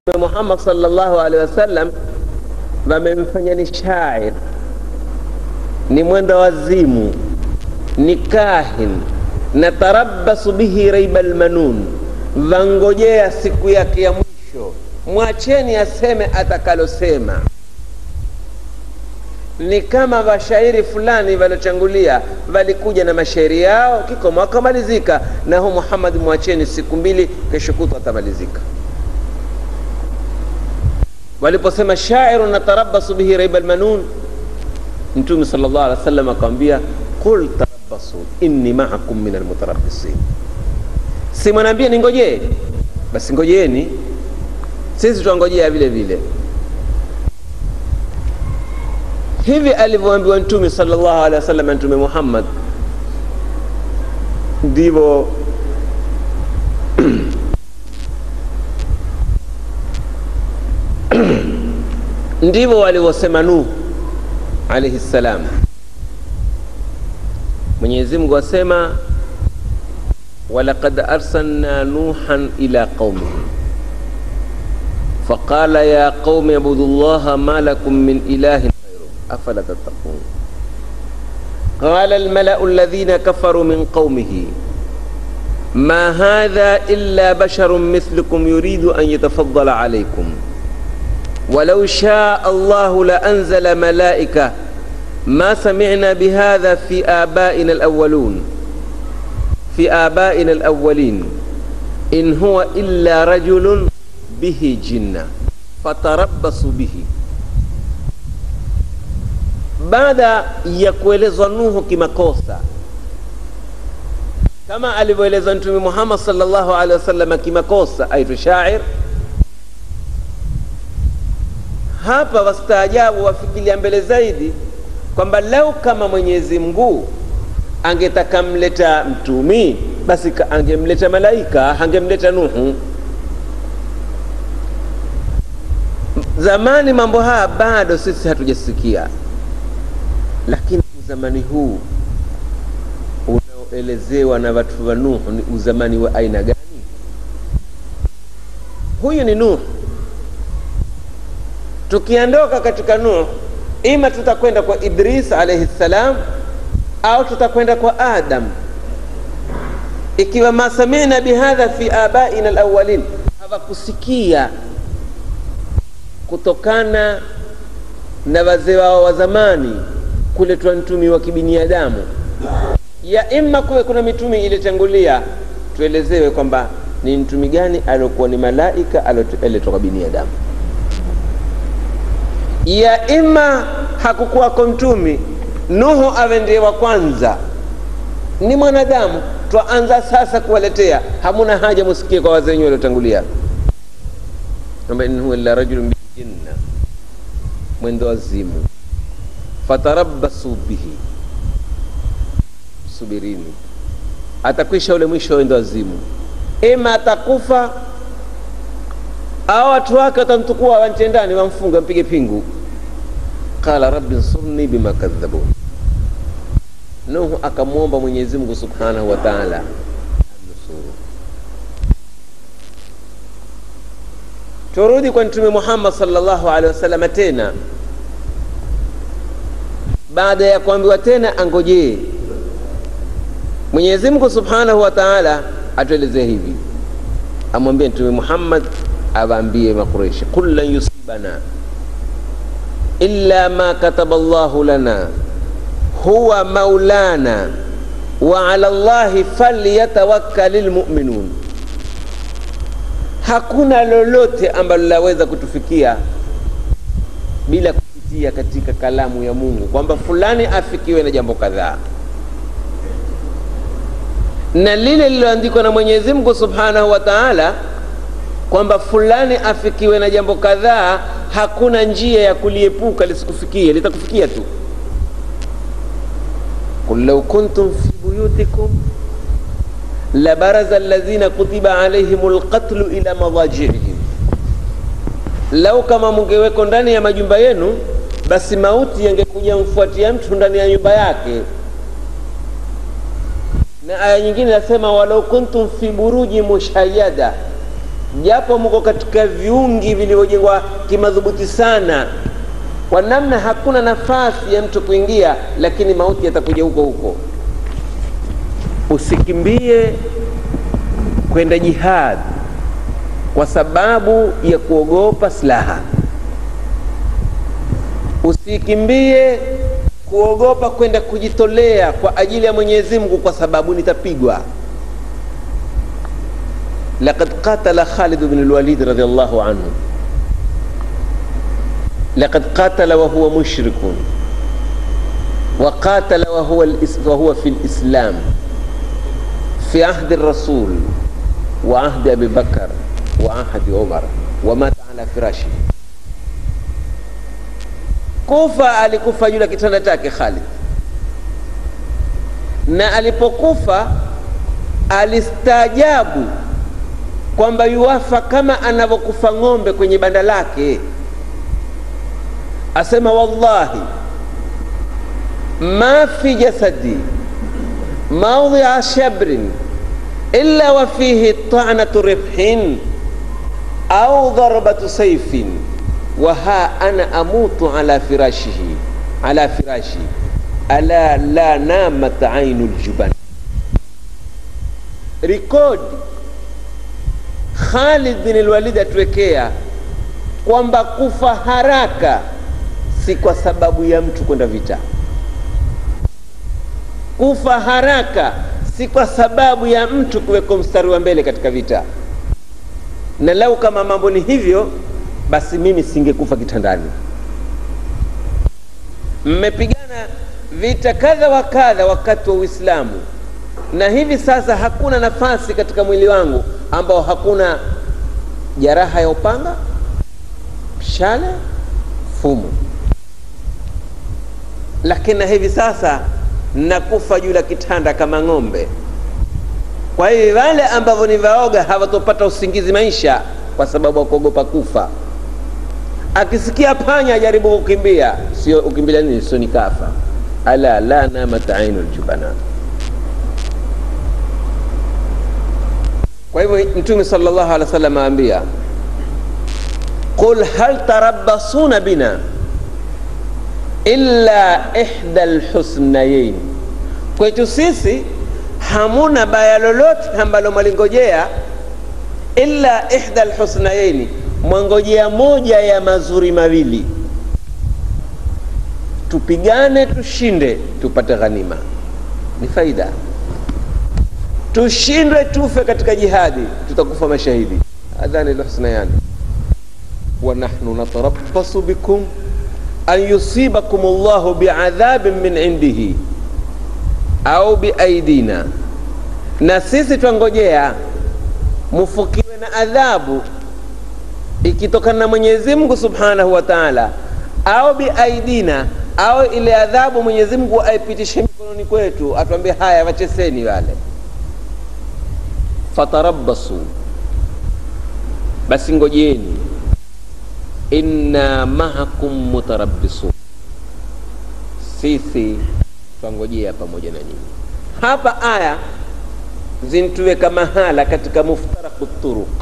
Mtume Muhammad sallallahu alaihi wasallam wamemfanya ni shair, ni mwenda wazimu, ni kahin na tarabbasu bihi raiba almanun, vangojea siku yake ya mwisho, mwacheni aseme atakalosema. Ni kama washairi fulani waliochangulia walikuja na mashairi yao, kikomo wakamalizika, na hu Muhammad mwacheni siku mbili, kesho kutwa atamalizika. Waliposema shairu natarabasu bihi raiba almanun, Mtume sallallahu alaihi wasallam akamwambia qul tarabbasu inni ma'akum min almutarabbisin, si mwanaambia ningojee, basi ngojeeni, sisi twangojea vile vile. Hivi alivyoambiwa Mtume sallallahu alaihi wasallam, Mtume Muhammad ndivyo ndivyo walivyosema Nuh alaihi salam. Mwenyezi Mungu asema walaqad arsalna nuhan ila qaumihi faqala ya qaumi ibudu llaha ma lakum min ilahin ghayruh afala tattaqun qala almalau alladhina kafaru min qaumihi ma hadha illa basharun mithlukum yuridu an yatafaddala alaykum ولو شاء الله لأنزل ملائكة ما سمعنا بهذا في آبائنا الأولون في آبائنا الأولين إن هو إلا رجل به جنة فتربصوا به baada ya kuelezwa Nuhu kimakosa kama alivyoeleza Mtume Muhammad sallallahu alaihi wasallam kimakosa, aitwa shair hapa wastaajabu wafikiria mbele zaidi kwamba lau kama Mwenyezi Mungu angetaka mleta mtumi basi angemleta malaika, angemleta Nuhu. Zamani mambo haya bado sisi hatujasikia, lakini uzamani huu unaoelezewa na watu wa Nuhu ni uzamani wa aina gani? Huyu ni Nuhu tukiondoka katika Nuh, ima tutakwenda kwa Idris alayhi salam au tutakwenda kwa Adam. Ikiwa ma samina bihadha fi abaina alawwalin, hawakusikia kutokana na wazee wao wa zamani kuletwa mtumi wa kibinadamu, ya imma kuwe kuna mitumi ilitangulia, tuelezewe kwamba ni mtumi gani aliokuwa ni malaika alioletwa kwa binadamu ya ima hakukuwako mtumi Nuhu awe ndiye wa kwanza, ni mwanadamu twaanza sasa kuwaletea, hamuna haja musikie kwa wazee wenyewe waliotangulia, kwamba in huwa illa rajulun bijinna, mwendo wazimu. Fatarabbasu bihi, subirini, atakwisha ule mwisho wendo wazimu, ima atakufa au watu wake watamtukua wantie ndani wamfunga mpige pingu. Qala rabbi nsurni bima kadhabun. Nuhu akamwomba Mwenyezi Mungu subhanahu wa taala amnusuru. Turudi kwa Mtume Muhammad sallallahu alaihi wasallam tena, baada ya kuambiwa tena angojee, Mwenyezi Mungu subhanahu wa taala atuelezee hivi, amwambie Mtume Muhammad awaambie Makureishi, qul lan yusibana illa ma kataba Allahu lana huwa maulana wa ala Allahi falyatawakkalil mu'minun, hakuna lolote ambalo laweza kutufikia bila kupitia katika kalamu ya Mungu kwamba fulani afikiwe na jambo kadhaa, na lile lililoandikwa na Mwenyezi Mungu Subhanahu wa Ta'ala kwamba fulani afikiwe na jambo kadhaa, hakuna njia ya kuliepuka lisikufikie, litakufikia tu. qul law kuntum fi buyutikum labaraza alladhina kutiba alaihim lqatlu ila madajihim, lau kama mungeweko ndani ya majumba yenu, basi mauti yangekuja mfuatia mtu ndani ya nyumba yake. Na aya nyingine nasema walau kuntum fi buruji mushayyada japo mko katika viungi vilivyojengwa kimadhubuti sana kwa namna hakuna nafasi ya mtu kuingia, lakini mauti yatakuja huko huko. Usikimbie kwenda jihad kwa sababu ya kuogopa silaha. Usikimbie kuogopa kwenda kujitolea kwa ajili ya Mwenyezi Mungu kwa sababu nitapigwa. Laqad qatala Khalid bin al-Walid radhiyallahu anhu, laqad qatala wa huwa mushrikun wa qatala wa huwa wa huwa fi al-islam fi ahdi ar-rasul wa ahdi Abi Bakar wa ahdi Umar wa mata ala firashi. Kufa alikufa juu ya kitanda chake Khalid, na alipokufa alistaajabu kwamba yuwafa kama anavyokufa ng'ombe kwenye banda lake. Asema wallahi ma fi jasadi maudhia shabrin illa wa fihi ta'natu rifhin au darbatu sayfin wa ha ana amutu ala firashihi ala firashi ala la namat ainu ljuban. Rekodi Khalid bin al-Walid atuwekea kwamba kufa haraka si kwa sababu ya mtu kwenda vita. Kufa haraka si kwa sababu ya mtu kuwekwa mstari wa mbele katika vita, na lau kama mambo ni hivyo, basi mimi singekufa kitandani. Mmepigana vita kadha wa kadha wakati wa Uislamu, na hivi sasa hakuna nafasi katika mwili wangu ambao hakuna jeraha ya upanga, mshale, fumu, lakini na hivi sasa nakufa juu la kitanda kama ng'ombe. Kwa hiyo wale ambavyo ni vaoga hawatopata usingizi maisha, kwa sababu wakuogopa kufa. Akisikia panya ajaribu kukimbia, sio ukimbilia nini? Sio nikafa. Ala la namat ainu ljubana. Kwa hivyo Mtume sallallahu alaihi wasallam aambia, qul hal tarabbasuna bina illa ihda lhusnayain, kwetu sisi hamuna baya lolote ambalo mwalingojea, illa ihda lhusnayaini, mwangojea moja ya mazuri mawili, tupigane tushinde, tupate ghanima, ni faida tushindwe tufe katika jihadi, tutakufa mashahidi. Adhani lhusnayani wa nahnu natarabbasu bikum an yusibakum Allahu biadhabin min indihi au biaidina, na sisi twangojea mufukiwe na adhabu ikitokana na Mwenyezi Mungu subhanahu wa taala, au biaidina, au ile adhabu Mwenyezi Mungu aipitishe mikononi kwetu, atuambie haya, wacheseni wale fatarabbasu, basi ngojeni, inna mahakum mutarabbisun, sisi twangojea pamoja na nyinyi. Hapa aya zintuweka mahala katika muftaraku turuq,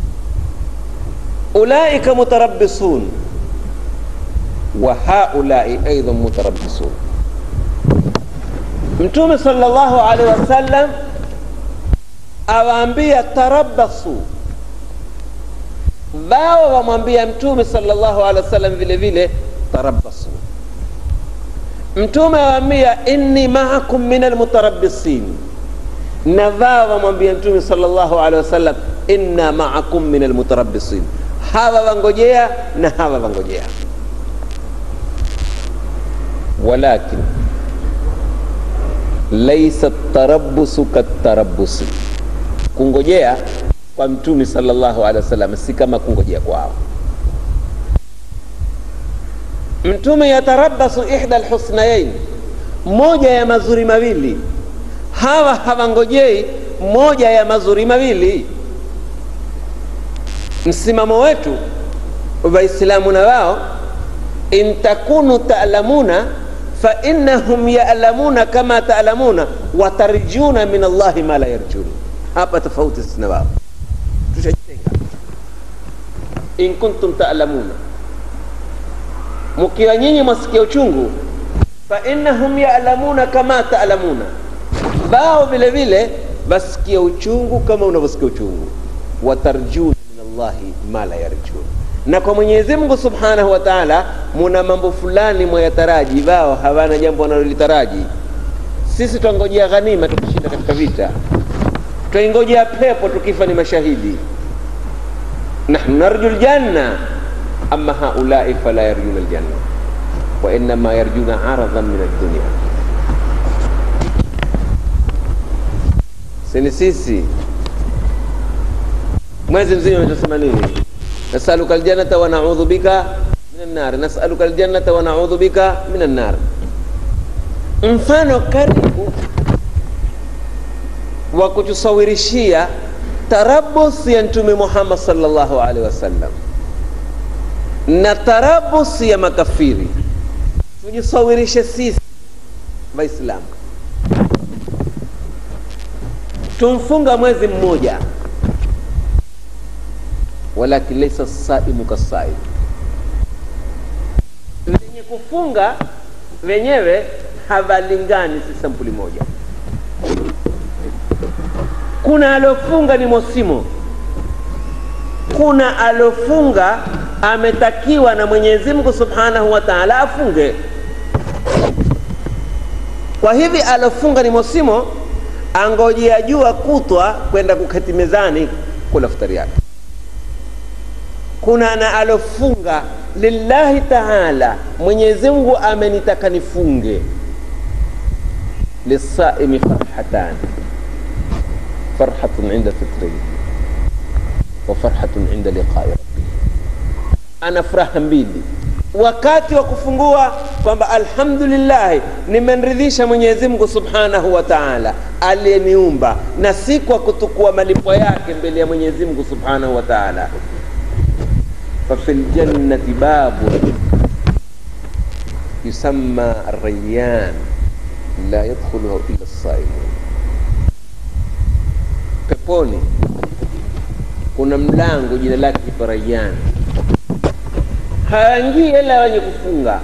ulaika mutarabbisun wa haulai aidan mutarabbisun. Mtume sallallahu alaihi wasallam awaambia tarabbasu, wao wamwambia Mtume sallallahu alaihi wasallam vile vile tarabbasu. Mtume awaambia inni maakum min almutarabbisin, na wao wamwambia Mtume sallallahu alaihi wasallam inna maakum min almutarabbisin. Hawa wangojea na hawa wangojea, walakin laisa tarabbusu katarabbusi kungojea kwa mtume sallallahu alaihi wasallam si kama kungojea kwao. Mtume yatarabasu ihda alhusnayain, moja ya mazuri mawili. Hawa hawangojei moja ya mazuri mawili. Msimamo wetu Waislamu na wao, in takunu ta'lamuna fa innahum ya'lamuna kama ta'lamuna wa tarjuna min Allahi ma la yarjun hapa tofauti sisi na wao, tushajitenga. in kuntum ta'lamuna mkiwa nyinyi mwasikia uchungu fa innahum ya'lamuna kama ta'lamuna bao vile vile basikia uchungu kama unavyosikia uchungu watarjuna min allahi ma la yarjun na kwa mwenyezi mungu subhanahu wa taala muna mambo fulani mwayataraji wao hawana jambo wanalolitaraji sisi twangojea ghanima tukishinda katika vita twaingojea pepo tukifa ni mashahidi nahnu narju ljanna ama haulai fala yarjuna ljanna wainama yarjuna aradhan min addunia sini sisi mwezi mzima umetusema nini nasaluka aljannata wa naudhu bika min annar nasaluka aljannata wa naudhu bika min annar mfano karibu wa kutusawirishia tarabus ya mtume muhammad sallallahu alaihi wasallam na tarabus ya makafiri tujisawirishe sisi waislamu tumfunga mwezi mmoja walakin laisa saimu kasaim wenye kufunga wenyewe havalingani si sampuli moja kuna alofunga ni mosimo kuna alofunga ametakiwa na mwenyezi mungu subhanahu wa taala afunge kwa hivi alofunga ni mosimo angojea jua kutwa kwenda kuketi mezani kula futari yake kuna na alofunga lillahi taala mwenyezi mungu amenitaka nifunge lisaimi farhatani farhatun inda fitrihi wa farhatun inda liqai rabbih ana furaha mbili wakati wa kufungua kwamba alhamdulillahi nimemridhisha mwenyezi mungu subhanahu wa taala aliyeniumba na si kwa kutukua malipo yake mbele ya mwenyezi mungu subhanahu wa taala fafi ljannati babun yusamma arrayan la yadkhuluhu illa saimun peponi kuna mlango jina lake kipo rayan hawaingii ila wenye kufunga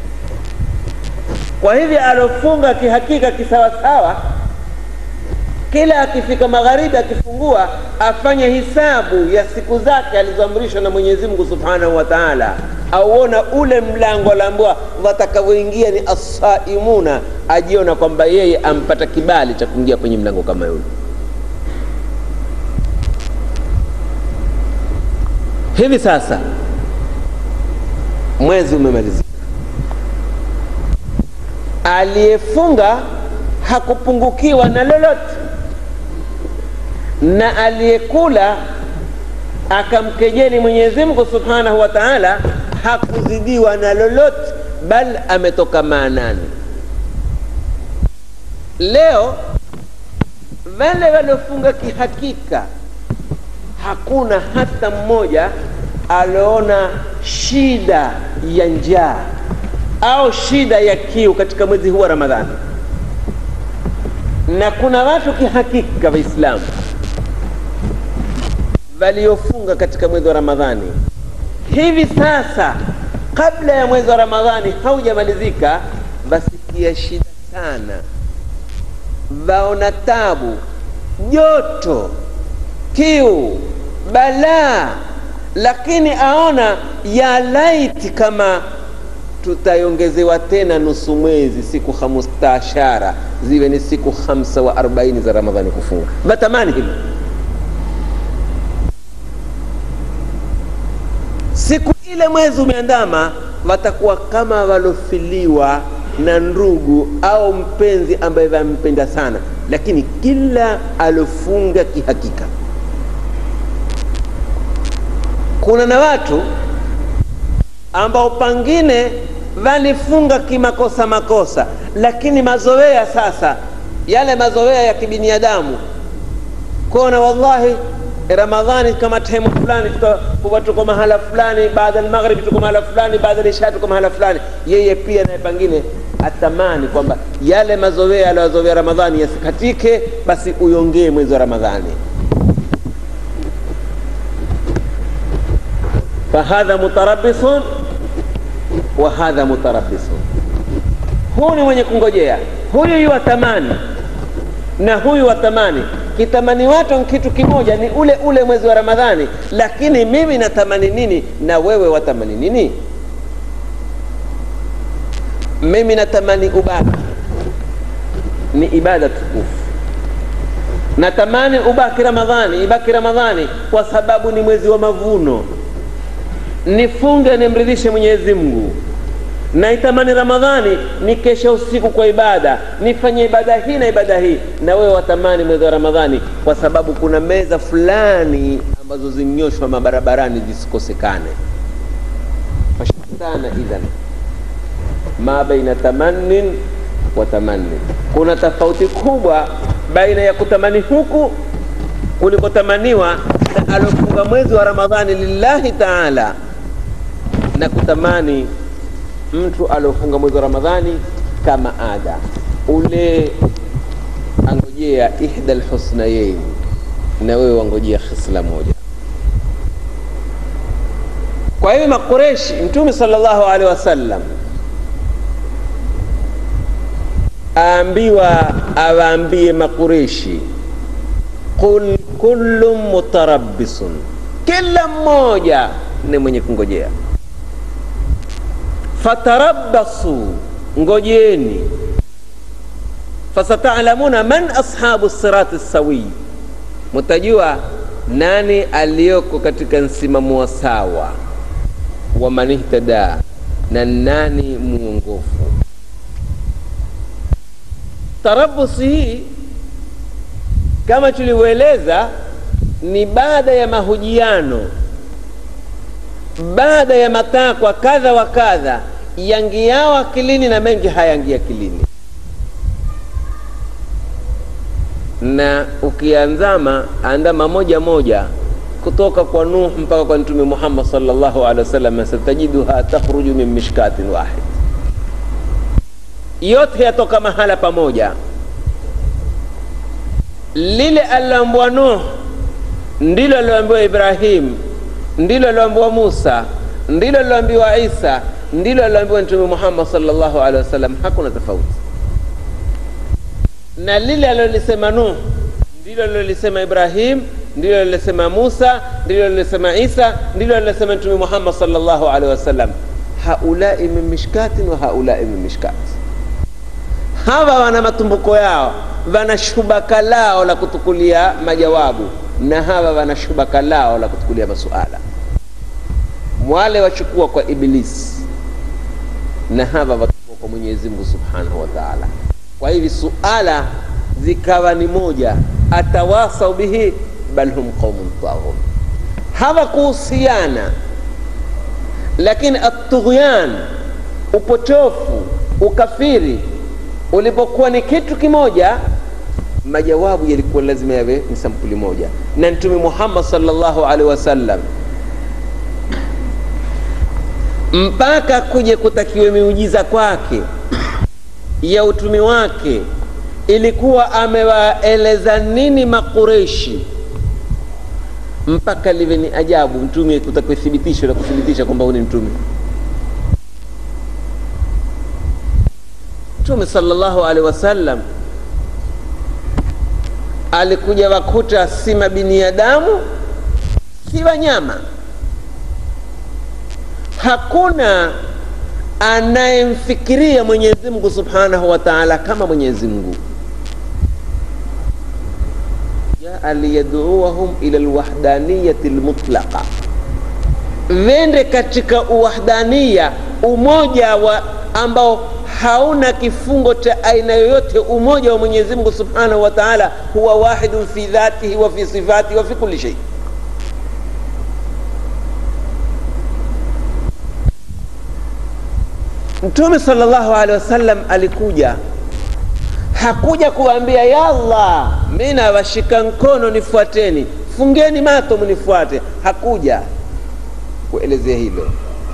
kwa hivi alofunga kihakika kisawasawa kila akifika magharibi akifungua afanye hisabu ya siku zake alizoamrishwa na mwenyezi mungu subhanahu wa taala auona ule mlango alaambiwa watakavyoingia ni assaimuna ajiona kwamba yeye ampata kibali cha kuingia kwenye mlango kama yule hivi sasa mwezi umemalizika aliyefunga hakupungukiwa na lolote na aliyekula akamkejeli mwenyezi mungu subhanahu wa taala hakuzidiwa na lolote bal ametoka maanani leo wale waliofunga kihakika hakuna hata mmoja alioona shida ya njaa au shida ya kiu katika mwezi huu wa ramadhani na kuna watu kihakika waislamu waliofunga katika mwezi wa ramadhani hivi sasa kabla ya mwezi wa ramadhani haujamalizika wasikia shida sana waona tabu joto kiu balaa lakini aona ya laiti kama tutaongezewa tena nusu mwezi siku hamstashara ziwe ni siku hamsa wa arobaini za ramadhani kufunga vatamani hivyo siku ile mwezi umeandama watakuwa kama walofiliwa na ndugu au mpenzi ambaye wampenda sana lakini kila alofunga kihakika kuna na watu ambao pangine walifunga kimakosa makosa lakini mazoea sasa yale mazoea ya kibinadamu kuona wallahi ramadhani kama temu fulani kuwa tuko mahala fulani baada almaghribi tuko mahala fulani baada lisha tuko mahala fulani yeye pia naye pangine atamani kwamba yale mazoea aliyozoea ramadhani yasikatike basi uyongee mwezi wa ramadhani fahadha mutarabisun wa hadha mutarabisun, huu ni mwenye kungojea, huyu yuwatamani na huyu watamani. Kitamani watu ni kitu kimoja, ni ule ule mwezi wa Ramadhani, lakini mimi natamani nini na wewe watamani nini? Mimi natamani ubaki, ni ibada tukufu. Natamani ubaki Ramadhani, ibaki Ramadhani kwa sababu ni mwezi wa mavuno, nifunge nimridhishe Mwenyezi Mungu. Naitamani Ramadhani ni kesha usiku kwa ibada, nifanye ibada hii na ibada hii. Na wewe watamani mwezi wa Ramadhani kwa sababu kuna meza fulani ambazo zinyoshwa mabarabarani zisikosekane. Fashtana idhan ma baina tamannin wa tamannin, kuna tofauti kubwa baina ya kutamani huku kulikotamaniwa na alofunga mwezi wa Ramadhani lillahi taala na kutamani mtu aliofunga mwezi wa Ramadhani kama ada, ule angojea ihda alhusnayain, na wewe wangojea khisla moja. Kwa hiyo Makureshi, Mtume sallallahu alaihi wasallam aambiwa awaambie Makureshi, qul kullu mutarabbisun, kila mmoja ni mwenye kungojea fatarabbasu, ngojeni. Fasatalamuna man ashabu sirati sawi, mutajua nani aliyoko katika msimamo wa sawa wa man ihtada na nani muongofu. Tarabusi hii kama tulivyoeleza ni baada ya mahojiano baada ya matakwa kadha wa kadha yangiao akilini na mengi hayangia akilini, na ukianzama andama moja moja kutoka kwa Nuh mpaka kwa Mtume Muhammad sallallahu alaihi wasallam, satajiduha takhruju min mishkatin wahid, yote yatoka mahala pamoja. Lile aliloambiwa Nuh ndilo aliloambiwa Ibrahim ndilo aliloambiwa Musa, ndilo aliloambiwa Isa, ndilo aliloambiwa Mtume Muhammad sallallahu alaihi wasallam. Hakuna tofauti na lile alilolisema Nuh, ndilo alilolisema Ibrahim, ndilo alilolisema Musa, ndilo alilolisema Isa, ndilo alilolisema Mtume Muhammad sallallahu alaihi wasallam. Haulai min mishkatin wa haulai min mishkat, hawa wana matumbuko yao, wana shubaka lao la kutukulia majawabu na hawa wana shubaka lao la kutukulia masuala. Wale wachukua kwa Ibilisi na hawa wachukua kwa Mwenyezi Mungu Subhanahu wa Ta'ala. Kwa hivi suala zikawa ni moja, atawasau bihi bal hum qaumun taghun, hawakuhusiana, lakini atughyan, upotofu, ukafiri ulipokuwa ni kitu kimoja majawabu yalikuwa lazima yawe ni sampuli moja, na Mtume Muhammad sallallahu alaihi wasallam mpaka kuje kutakiwe miujiza kwake ya utumi wake, ilikuwa amewaeleza nini Makureshi mpaka liwe ni ajabu, mtume kutakiwe thibitisho la kuthibitisha kwamba huyu ni mtume. Mtume sallallahu alaihi wasallam alikuja wakuta si mabiniadamu si wanyama. Hakuna anayemfikiria Mwenyezi Mungu Subhanahu wa Ta'ala kama Mwenyezi Mungu. Jaa liyaduuhum ila alwahdaniyati almutlaqa, wende katika uwahdania, umoja wa ambao hauna kifungo cha aina yoyote. Umoja wa Mwenyezi Mungu Subhanahu wa Ta'ala huwa wahidun fi dhatihi wa fi sifatihi wa fi kulli shay. Mtume sallallahu alaihi wasallam alikuja, hakuja kuambia yalla, mimi nawashika mkono nifuateni, fungeni mato mnifuate. Hakuja kuelezea hilo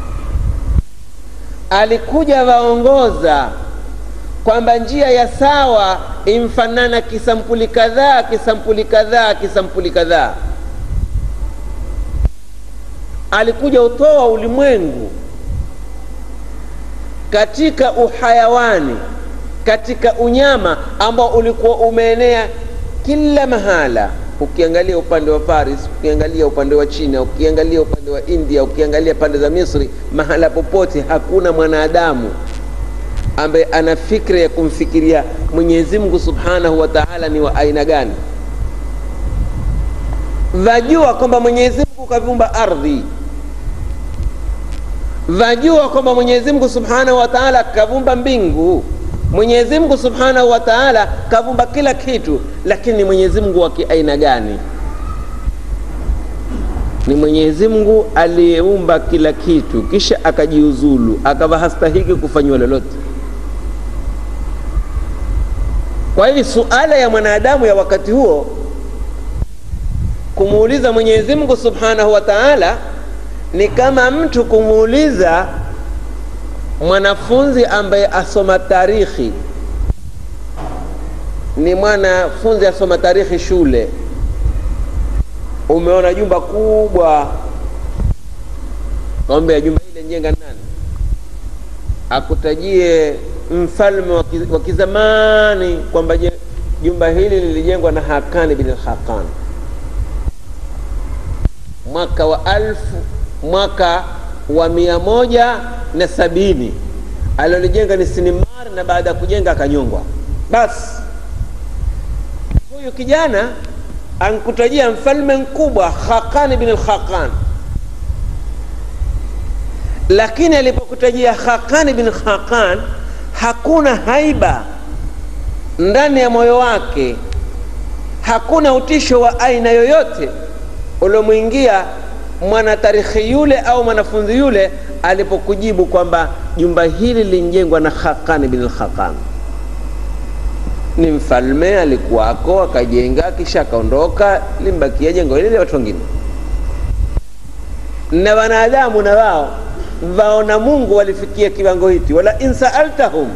alikuja waongoza kwamba njia ya sawa imfanana kisampuli kadhaa kisampuli kadhaa kisampuli kadhaa. alikuja utoa ulimwengu katika uhayawani katika unyama ambao ulikuwa umeenea kila mahala ukiangalia upande wa paris ukiangalia upande wa china ukiangalia upande wa india ukiangalia pande za misri mahala popote hakuna mwanadamu ambaye ana fikra ya kumfikiria mwenyezi mungu subhanahu wa taala ni wa aina gani vajua kwamba mwenyezi mungu kaviumba ardhi vajua kwamba mwenyezi mungu subhanahu wa taala kavumba mbingu mwenyezi mungu subhanahu wa taala kavumba kila kitu lakini ni mwenyezi mungu wa kiaina gani ni mwenyezi mungu aliyeumba kila kitu kisha akajiuzulu akava hastahiki kufanyiwa lolote kwa hivi suala ya mwanadamu ya wakati huo kumuuliza mwenyezi mungu subhanahu wa taala ni kama mtu kumuuliza mwanafunzi ambaye asoma tarikhi ni mwanafunzi asoma tarikhi shule umeona jumba kubwa kaambia jumba ile njenga nani akutajie mfalme wa kizamani kwamba jumba hili lilijengwa na hakani bin hakan mwaka wa alfu mwaka wa mia moja na sabini alilolijenga ni sinimar na baada ya kujenga akanyongwa basi huyu kijana ankutajia mfalme mkubwa khaqan bin lkhaqan lakini alipokutajia khaqan bin khaqan hakuna haiba ndani ya moyo wake hakuna utisho wa aina yoyote uliomwingia mwanatarikhi yule au mwanafunzi yule alipokujibu kwamba jumba hili lilijengwa na khaqan bin lkhaqan ni mfalme alikuwako akajenga kisha akaondoka limbakia jengo hili la watu wengine na wanadamu na wao vaona mungu walifikia kiwango hiki wala in saaltahum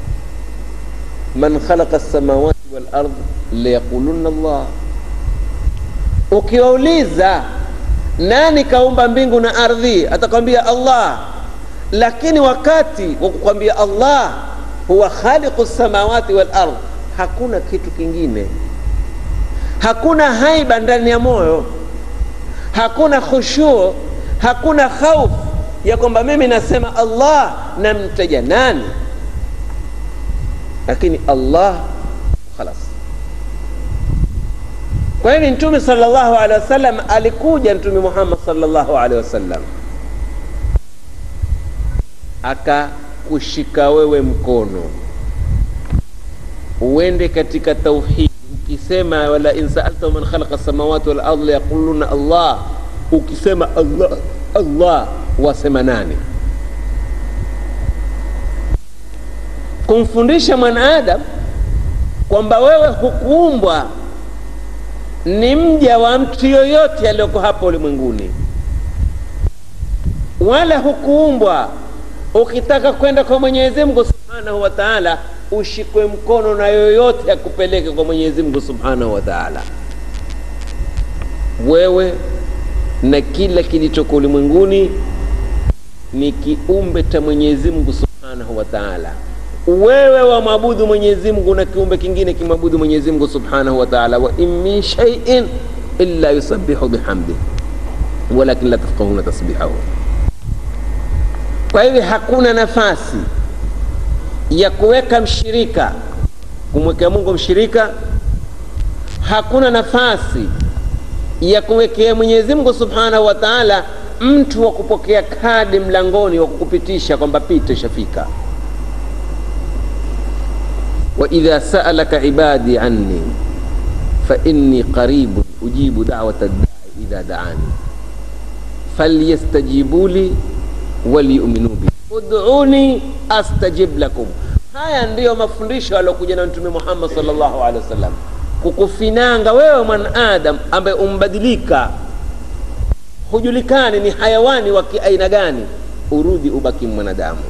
man khalaqa lsamawati walard layaquluna allah ukiwauliza nani kaumba mbingu na ardhi atakwambia allah lakini wakati wa kukwambia allah huwa khaliqu lsamawati walard hakuna kitu kingine hakuna haiba ndani ya moyo hakuna khushuu hakuna khaufu ya kwamba mimi nasema allah namtaja nani lakini allah khalas kwa hivi mtume salllahu alehi wasallam alikuja mtume muhammad salllahu alehi wasallam akakushika wewe mkono uende katika tauhidi ukisema wala in saalta man khalaqa samawati wal ardh layaquluna allah ukisema allah allah wasema nani kumfundisha mwanaadam kwamba wewe hukuumbwa ni mja wa mtu yoyote aliyoko hapa ulimwenguni wala hukuumbwa ukitaka kwenda kwa mwenyezi mungu subhanahu wa taala ushikwe mkono na yoyote akupeleke kwa mwenyezi mungu subhanahu wa taala wewe na kila kilichoko ulimwenguni ni kiumbe cha mwenyezi mungu subhanahu wa taala wewe wamwabudu mwenyezi mungu na kiumbe kingine kimwabudu mwenyezi mungu subhanahu wa taala wa in min shaiin illa yusabihu bihamdih walakin la tafqahuna tasbihahu kwa hivyo hakuna nafasi ya kuweka mshirika kumwekea mungu mshirika hakuna nafasi ya kumwekea mwenyezi mungu subhanahu wa taala mtu wa kupokea kadi mlangoni wa kukupitisha kwamba pita ishafika waidha saalaka ibadi anni fainni qaribun ujibu dawata ddai idha daani falyastajibu li waliyuminu bi uduni astajib lakum haya ndiyo mafundisho aliokuja na mtume muhammad salllahu alehi wasallam kukufinanga wewe mwanadam ambaye umbadilika hujulikani ni hayawani wa kiaina gani urudi ubaki mwanadamu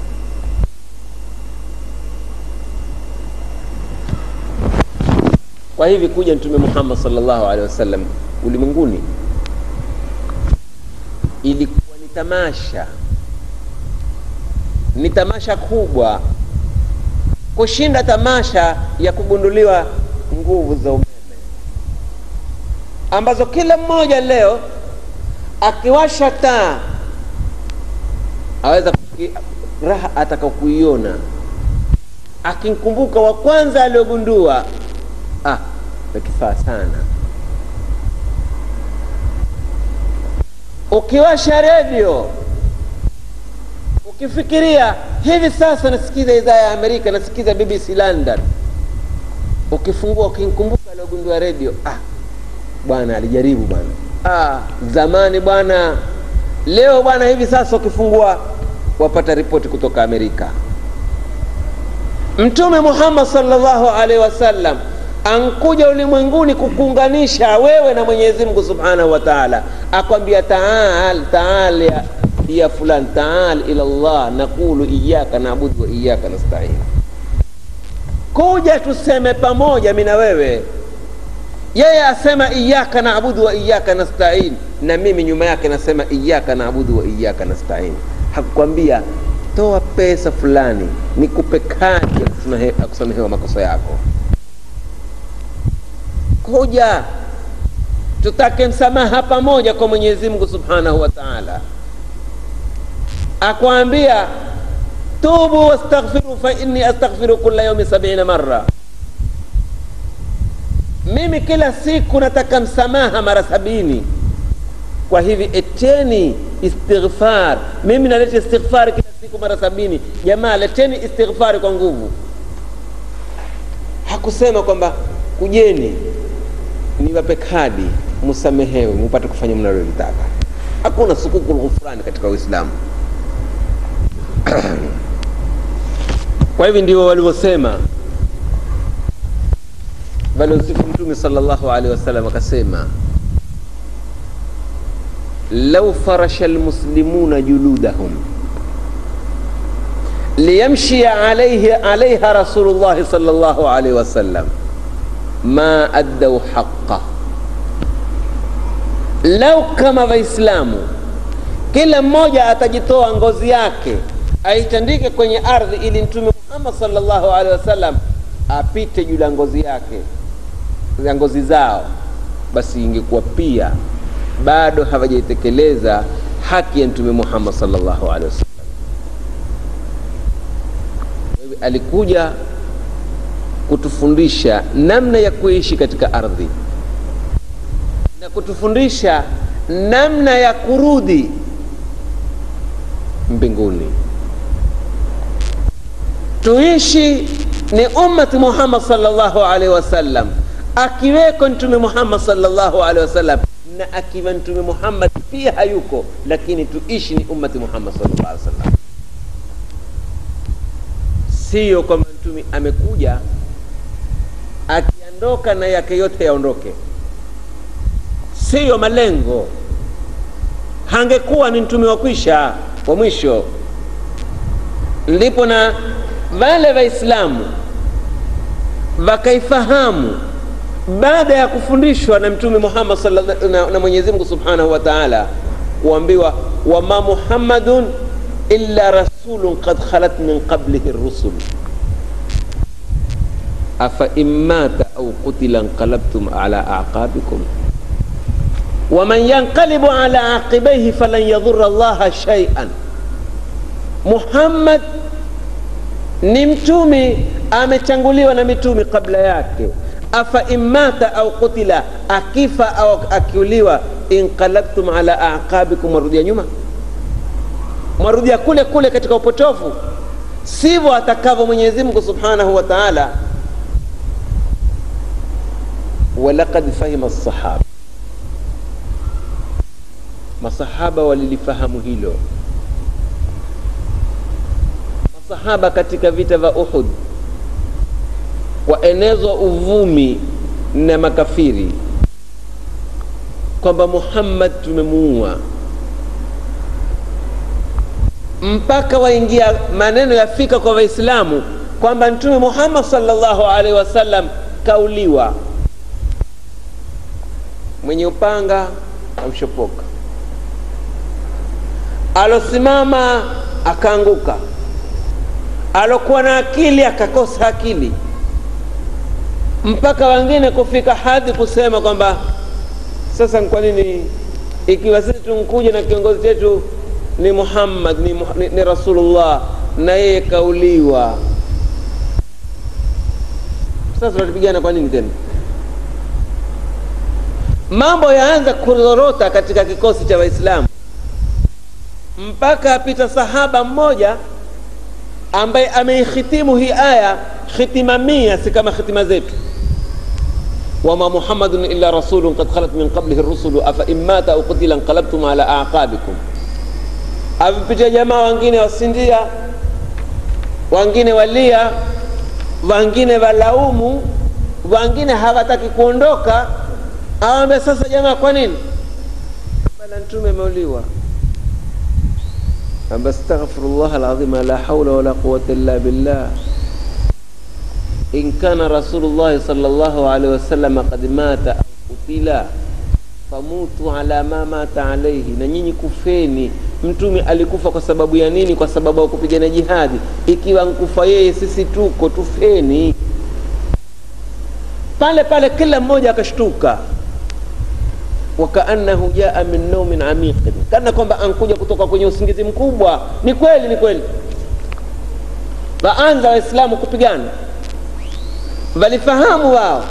kwa hivi kuja mtume muhammad salllahu alehi wasallam ulimwenguni ilikuwa tamasha, ni tamasha kubwa kushinda tamasha ya kugunduliwa nguvu za umeme ambazo kila mmoja leo akiwasha taa aweza kuki, raha atakakuiona akimkumbuka wa kwanza aliyogundua ah, nakifaa sana. Ukiwasha redio ukifikiria hivi sasa nasikiza idhaa ya Amerika, nasikiza BBC London, ukifungua ukimkumbuka aliogundua redio, ah, bwana alijaribu bwana, ah, zamani bwana. Leo bwana, hivi sasa ukifungua wapata ripoti kutoka Amerika. Mtume Muhammad sallallahu alaihi wasallam ankuja ulimwenguni kukuunganisha wewe na Mwenyezi Mungu subhanahu wa taala, akwambia taal taal ya, ya fulan taal ila Allah naqulu iyaka naabudu wa iyaka nastain, kuja tuseme pamoja mimi na wewe. Yeye asema iyaka naabudu wa iyaka nastain, na mimi nyuma yake nasema iyaka naabudu wa iyaka nastain. Hakukwambia toa pesa fulani nikupe kadi ya kusamehewa makosa yako. Kuja tutake msamaha pamoja kwa Mwenyezi Mungu Subhanahu wa Ta'ala, akwambia tubu wastaghfiru fa inni astaghfiru kulla yawmi sabina marra, mimi kila siku nataka msamaha mara sabini. Kwa hivi eteni istighfar, mimi naleta istighfari kila siku mara sabini. Jamaa, leteni istighfari kwa nguvu. Hakusema kwamba kujeni niwape kadi msamehewe mupate kufanya mnalolitaka. Hakuna sukukul ghufrani katika Uislamu. Kwa hivi ndio walivyosema waliosifu Mtume sallallahu alaihi wasallam, akasema lau farasha almuslimuna juludahum liyamshia alayhi alayha rasulullahi sallallahu alaihi wasallam ma addau haqa. Lau kama Waislamu kila mmoja atajitoa ngozi yake aitandike kwenye ardhi ili Mtume Muhammad sallallahu alaihi wasallam apite juu ya ngozi yake ya ngozi zao, basi ingekuwa pia bado hawajaitekeleza haki ya Mtume Muhammad sallallahu alaihi wasallam. Alikuja kutufundisha namna ya kuishi katika ardhi na kutufundisha namna ya kurudi mbinguni. Tuishi ni ummati Muhammad sallallahu alaihi wasallam, akiweko Mtume Muhammad sallallahu alaihi wasallam na akiwa Mtume Muhammad pia hayuko, lakini tuishi ni ummati Muhammad sallallahu alaihi wasallam, siyo kwamba mtume amekuja akiondoka na yake yote yaondoke, siyo malengo. Hangekuwa ni mtume wa kwisha wa mwisho. Ndipo na wale Waislamu wakaifahamu baada ya kufundishwa na Mtume Muhammad sallallahu na, na Mwenyezi Mungu Subhanahu wa Ta'ala, kuambiwa wama Muhammadun illa rasulun qad khalat min qablihi rusul afa immata au qutila nqalabtum ala aqabikum waman yanqalibu ala aqibaihi falan yadhurra Allaha shay'an. Muhammad ni mtume amechanguliwa na mitume kabla yake. Afa immata au qutila, akifa au akiuliwa, inqalabtum ala aqabikum, mwarudia nyuma, mwarudia kule kule katika upotofu. Sivyo atakavyo Mwenyezi Mungu Subhanahu wa Ta'ala. walaqad fahima sahaba, masahaba walilifahamu hilo. Masahaba katika vita vya Uhud waenezwa uvumi na makafiri kwamba Muhammad tumemuua, mpaka waingia maneno yafika kwa Waislamu kwamba Mtume Muhammad sallallahu alaihi wasallam kauliwa mwenye upanga amshopoka, alosimama akaanguka, alokuwa na akili akakosa akili, mpaka wengine kufika hadhi kusema kwamba sasa kwa nini ikiwa sisi tunkuja na kiongozi chetu ni Muhammad ni, ni, ni Rasulullah na yeye kauliwa, sasa tunapigana kwa nini tena? Mambo yaanza kuzorota katika kikosi cha Waislamu mpaka apita sahaba mmoja ambaye ameihitimu hii aya khitima mia, si kama khitima zetu wama muhammadun illa rasulun qad khalat min qablihi rusulu afa in mata au qutila inqalabtum ala aqabikum. Avipitia jamaa wengine wasindia, wengine walia, wengine walaumu, wengine hawataki kuondoka. Awambia sasa, jamaa, kwa nini bana mtume ameuliwa? Amba astaghfirullah alazim la haula wala quwwata illa billah in kana rasulullahi sallallahu alaihi wasallam qad mata au kutila famutu ala ma mata alaihi, na nyinyi kufeni. Mtume alikufa kwa sababu ya nini? Kwa sababu ya kupigana jihadi. Ikiwa nkufa yeye, sisi tuko tufeni. Pale pale kila mmoja akashtuka, wakaannahu jaa min naumin amiqin, kana kwamba ankuja kutoka kwenye usingizi mkubwa. Ni kweli, ni kweli. Waanza Waislamu kupigana walifahamu wao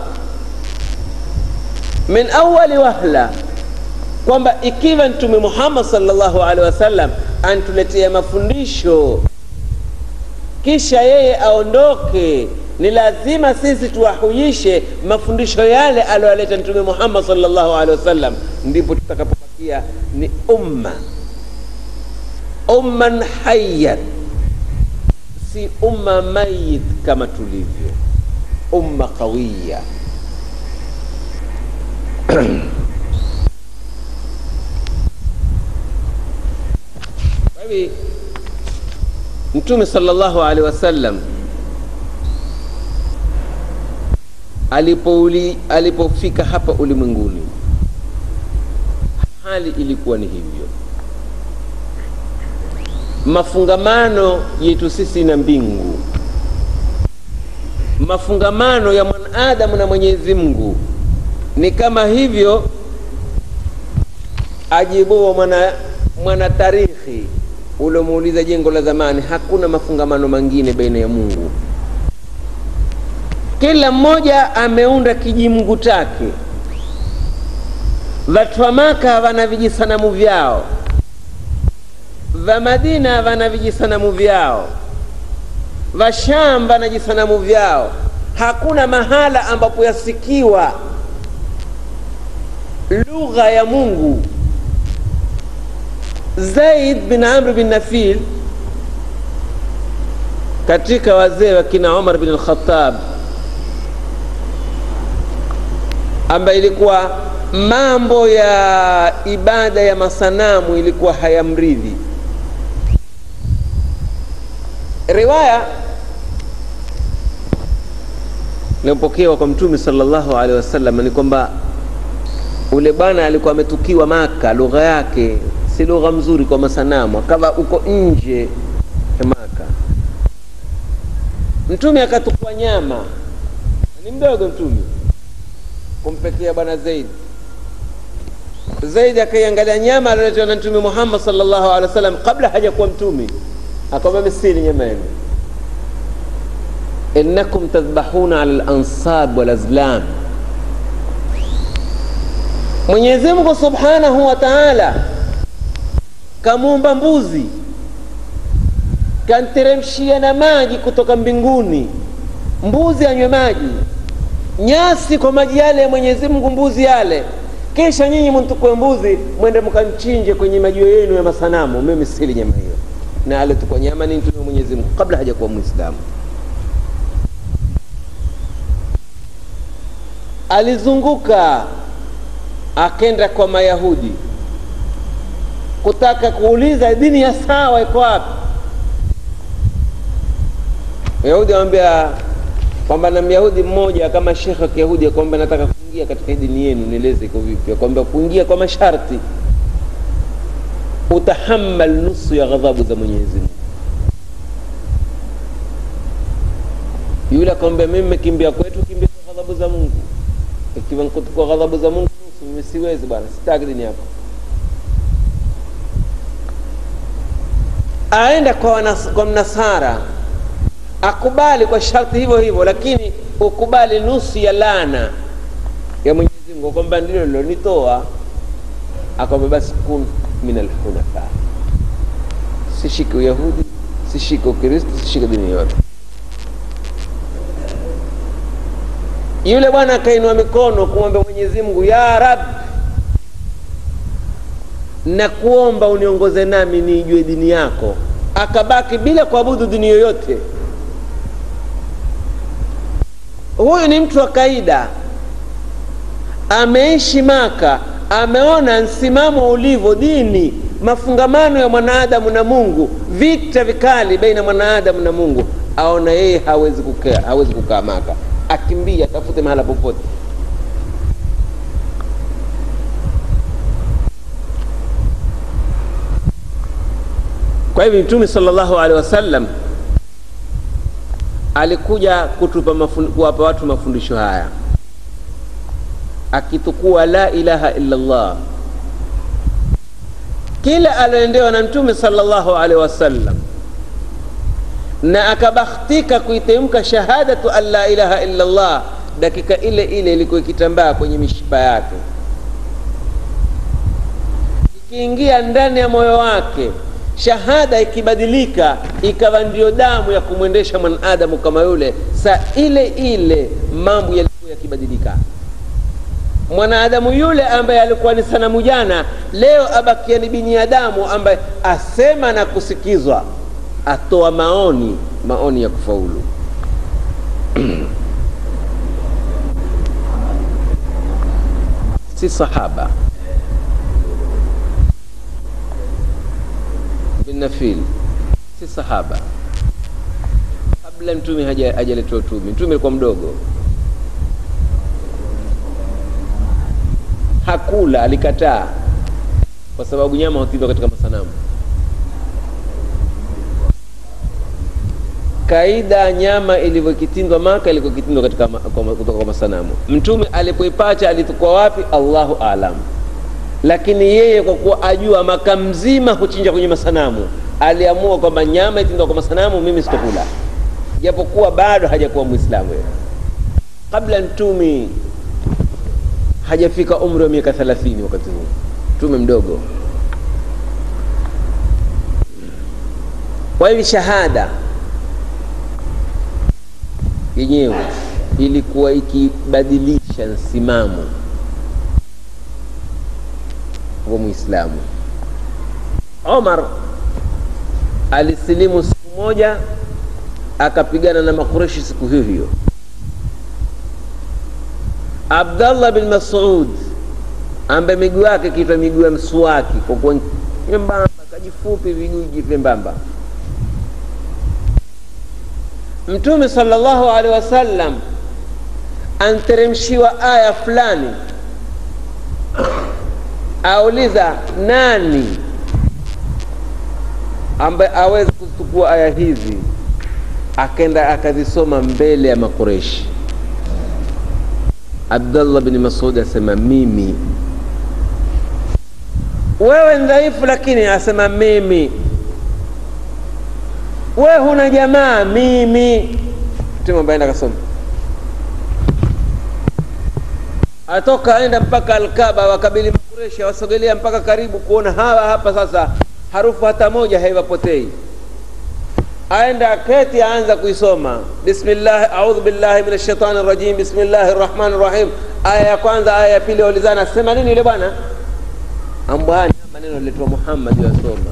min awali wahla kwamba ikiwa Mtume Muhammad sallallahu alaihi wasallam antuletea mafundisho kisha yeye aondoke, ni lazima sisi tuwahuyishe mafundisho yale aliyoleta Mtume Muhammad sallallahu alaihi wasallam, ndipo tutakapopatia ni umma umman hayyan, si umma mayit kama tulivyo umma qawiya kwa hivi mtume sallallahu alaihi wasallam alipouli alipofika hapa ulimwenguni hali ilikuwa ni hivyo mafungamano yetu sisi na mbingu mafungamano ya mwanadamu na Mwenyezi Mungu ni kama hivyo ajibuwa mwana, mwana tarikhi uliomuuliza jengo la zamani. Hakuna mafungamano mengine baina ya Mungu, kila mmoja ameunda kijimngu chake. Watu wa Maka wana vijisanamu vyao, wa Madina wana vijisanamu vyao vashamba na jisanamu vyao. Hakuna mahala ambapo yasikiwa lugha ya Mungu. Zaid bin Amr bin Nafil katika wazee wa kina Umar bin al-Khattab, ambaye ilikuwa mambo ya ibada ya masanamu ilikuwa hayamridhi riwaya iliyopokewa kwa Mtume sallallahu alaihi wasallam ni kwamba ule bwana alikuwa ametukiwa Maka, lugha yake si lugha mzuri kwa masanamu, akawa uko nje ya Maka. Mtume akatukua nyama, ni mdogo Mtume kumpekea bwana Zaid. Zaid akaiangalia nyama aliyoletewa na Mtume Muhammad sallallahu alaihi wasallam kabla hajakuwa mtume akamwambia misili nyama yenu, innakum tadhbahuna ala lansab walazlam. Mwenyezi Mungu subhanahu wa taala kamuumba mbuzi, kanteremshia na maji kutoka mbinguni, mbuzi anywe maji, nyasi kwa maji yale ya Mwenyezi Mungu, mbuzi yale kisha nyinyi mtukue mbuzi mwende mkamchinje kwenye majio yenu ya masanamu. Mimi sili nyama hiyo na alitukwa nyama ni mtume Mwenyezi Mungu kabla hajakuwa Muislamu. Alizunguka akenda kwa Mayahudi kutaka kuuliza dini ya sawa iko wapi. Wayahudi wamwambia kwamba na Myahudi mmoja kama shekhe wa Kiyahudi akwambia nataka kuingia katika dini yenu, nieleze iko vipi? Akwambia kuingia kwa masharti utahammal nusu ya ghadhabu za mwenyezi mungu yule akamwambia mimi nimekimbia kwetu kimbia kwa ghadhabu za mungu ikiwa kwa ghadhabu za mungu nusu mimi siwezi bwana sitaki dini yako aenda kwa, wanas, kwa mnasara akubali kwa sharti hivyo hivyo lakini ukubali nusu ya lana ya mwenyezi mungu kwamba ndilo lilonitoa akwambia basi kun min alhunafa sishike uyahudi sishike ukristo sishike dini yote yule bwana akainua mikono kumwambia mwenyezi mungu ya rab na kuomba uniongoze nami niijue dini yako akabaki bila kuabudu dini yoyote huyu ni mtu wa kaida ameishi maka ameona msimamo ulivyo dini mafungamano ya mwanadamu na mungu vita vikali baina mwanadamu na mungu aona yeye hawezi kukaa hawezi kukaa maka akimbia atafute mahala popote kwa hivyo mtume salllahu alehi wasallam alikuja kutupa mafun, kuwapa watu mafundisho haya akitukua la ilaha illa llah kila alioendewa na mtume salllahu alehi wasallam na akabakhtika kuitemka shahadatu an la ilaha illa llah dakika ile ile ilikuwa ikitambaa kwenye mishipa yake ikiingia ndani ya moyo wake shahada ikibadilika ikawa ndiyo damu ya kumwendesha mwanadamu kama yule saa ile ile mambo yalikuwa yakibadilika mwanadamu yule ambaye alikuwa ni sanamu jana leo abakia ni binadamu ambaye asema na kusikizwa atoa maoni maoni ya kufaulu si sahaba bin nafil si sahaba kabla mtume hajaletwa utume mtume alikuwa mdogo hakula alikataa kwa sababu nyama hutindwa katika masanamu kaida nyama ilivyokitindwa maka ilikuwa kitindwa katika kutoka kwa masanamu mtume alipoipacha alitukua wapi allahu alam lakini yeye kwa kuwa ajua maka mzima huchinja kwenye masanamu aliamua kwamba nyama itindwa kwa masanamu mimi sitokula japokuwa bado hajakuwa mwislamu kabla mtume hajafika umri wa miaka thelathini wakati huu mtume mdogo kwa hivi shahada yenyewe ilikuwa ikibadilisha msimamo wa mwislamu omar alisilimu siku moja akapigana na makureshi siku hiyo hiyo abdallah bin masud ambaye miguu yake kiitwa miguu ya mswaki kwa kuwa nyembamba kajifupi viguu vyembamba mtume salllahu alehi wasallam anteremshiwa aya fulani auliza nani ambaye awezi kuzitukua aya hizi akenda akazisoma mbele ya makureshi abdallah bni masudi asema mimi wewe ni dhaifu lakini asema mimi we huna jamaa mimi mtume ambaye enda akasoma atoka aenda mpaka alkaba wakabili makureshi wasogelea mpaka karibu kuona hawa hapa sasa harufu hata moja haiwapotei aenda aketi aanza kuisoma bismillah audhu billahi min shaitani rajim bismillahi rrahmani rrahim aya ya kwanza aya ya pili waulizana sema nini yule bwana ambwani maneno letwa muhammad yasoma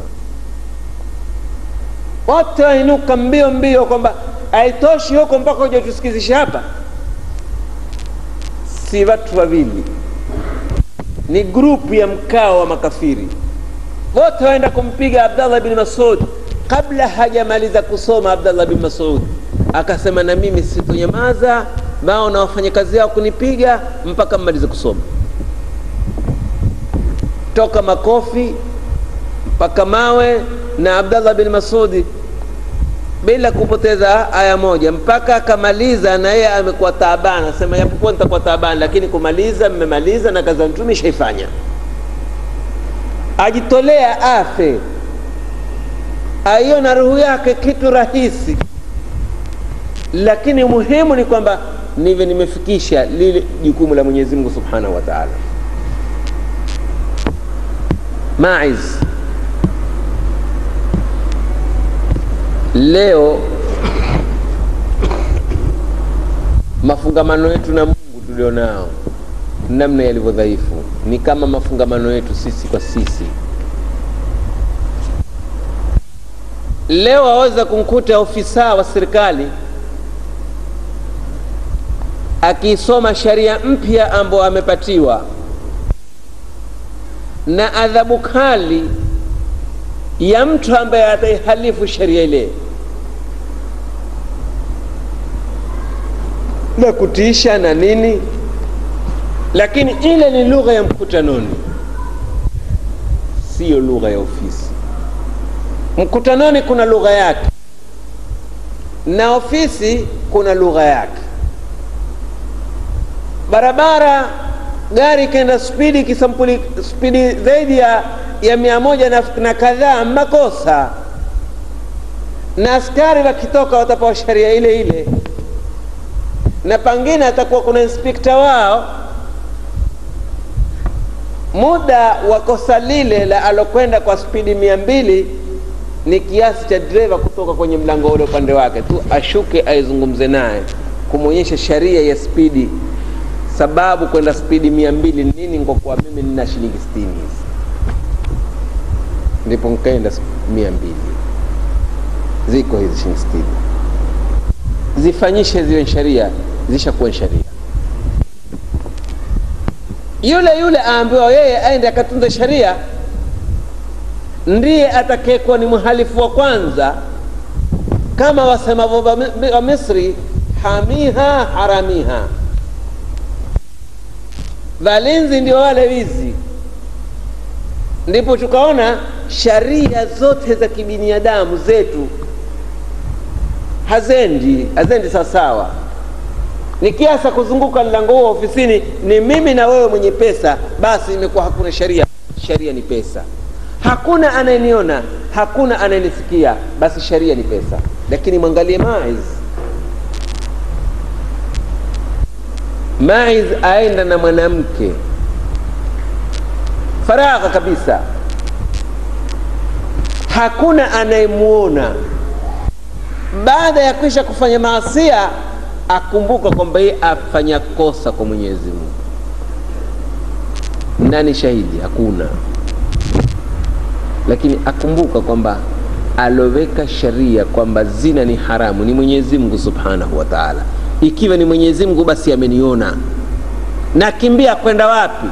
wote wainuka mbio mbio kwamba haitoshi huko mpaka uja tusikizishe hapa si watu wawili ni grupu ya mkao wa makafiri wote waenda kumpiga abdallah bin masud kabla hajamaliza kusoma abdallah bin masud akasema na mimi sitonyamaza bao na wafanyakazi yao kunipiga mpaka mmalize kusoma toka makofi mpaka mawe na Abdallah bin Masudi bila kupoteza aya moja mpaka akamaliza, na yeye amekuwa taabani, asema japokuwa nitakuwa taabani, lakini kumaliza mmemaliza, na kazi ya mtume ishaifanya. Ajitolea afe, aiona roho yake kitu rahisi, lakini muhimu ni kwamba nive nimefikisha lile jukumu la Mwenyezi Mungu Subhanahu wa Ta'ala. Maiz leo mafungamano yetu na Mungu tulionao namna yalivyo dhaifu, ni kama mafungamano yetu sisi kwa sisi. Leo aweza kumkuta ofisa wa serikali akiisoma sheria mpya ambayo amepatiwa na adhabu kali ya mtu ambaye ataihalifu sheria ile na kutiisha na nini, lakini ile ni lugha ya mkutanoni, siyo lugha ya ofisi. Mkutanoni kuna lugha yake na ofisi kuna lugha yake. Barabara gari ikaenda spidi kisampuli spidi zaidi ya, ya mia moja na, na kadhaa, makosa na askari wakitoka watapewa sheria ile ile, na pangine atakuwa kuna inspekta wao. Muda wa kosa lile la alokwenda kwa spidi mia mbili ni kiasi cha dereva kutoka kwenye mlango ule upande wake tu ashuke aizungumze naye kumwonyesha sheria ya spidi sababu kwenda spidi mia mbili nini, kwa kuwa mimi nina shilingi sitini hizi, ndipo nkaenda mia mbili ziko hizi shilingi sitini, zifanyishe ziwe sheria, zishakuwa sheria. Yule yule aambiwa yeye aende akatunza sheria, ndiye atakayekuwa ni mhalifu wa kwanza, kama wasemavyo wa Misri, hamiha haramiha Valinzi ndio wale wizi. Ndipo tukaona sharia zote za kibinadamu zetu hazendi hazendi sawasawa. Ni kiasa kuzunguka mlango huo ofisini, ni mimi na wewe mwenye pesa, basi imekuwa hakuna sharia. Sharia ni pesa, hakuna anayeniona, hakuna anayenisikia, basi sharia ni pesa. Lakini mwangalie Maiz Maiz aenda na mwanamke faragha kabisa, hakuna anayemwona. Baada ya kwisha kufanya maasia, akumbuka kwamba yeye afanya kosa kwa Mwenyezi Mungu. Nani shahidi? Hakuna. Lakini akumbuka kwamba aloweka sheria kwamba zina ni haramu ni Mwenyezi Mungu Subhanahu wa Ta'ala. Ikiwa ni Mwenyezi Mungu basi ameniona, nakimbia kwenda wapi?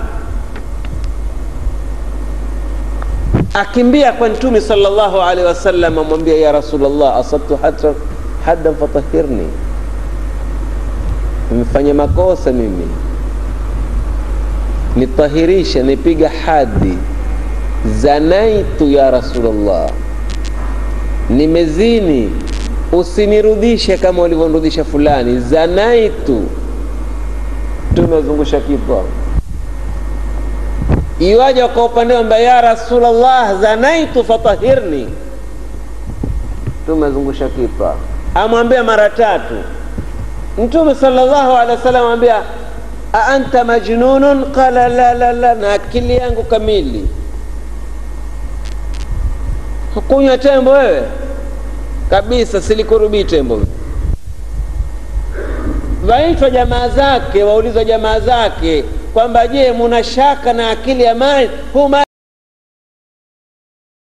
Akimbia kwa Mtume sallallahu alaihi wasallam, amwambia ya Rasulullah, asabtu haddan fatahirni, nimefanya makosa mimi, nitahirisha, nipiga hadi. Zanaitu ya Rasulullah, nimezini usinirudishe kama ulivyonirudisha fulani. Zanaitu, tumezungusha kichwa. Iwaja kwa upande wamba ya Rasulullah, zanaitu fatahirni, tumezungusha kichwa. Amwambia mara tatu. Mtume sallallahu alaihi wasallam amwambia a anta majnunun? Qala la la la, na akili yangu kamili. Hukunywa tembo wewe kabisa silikurubii tembo. Waitwa jamaa zake, waulizwa jamaa zake kwamba je, muna shaka na akili ya Maiz? Hu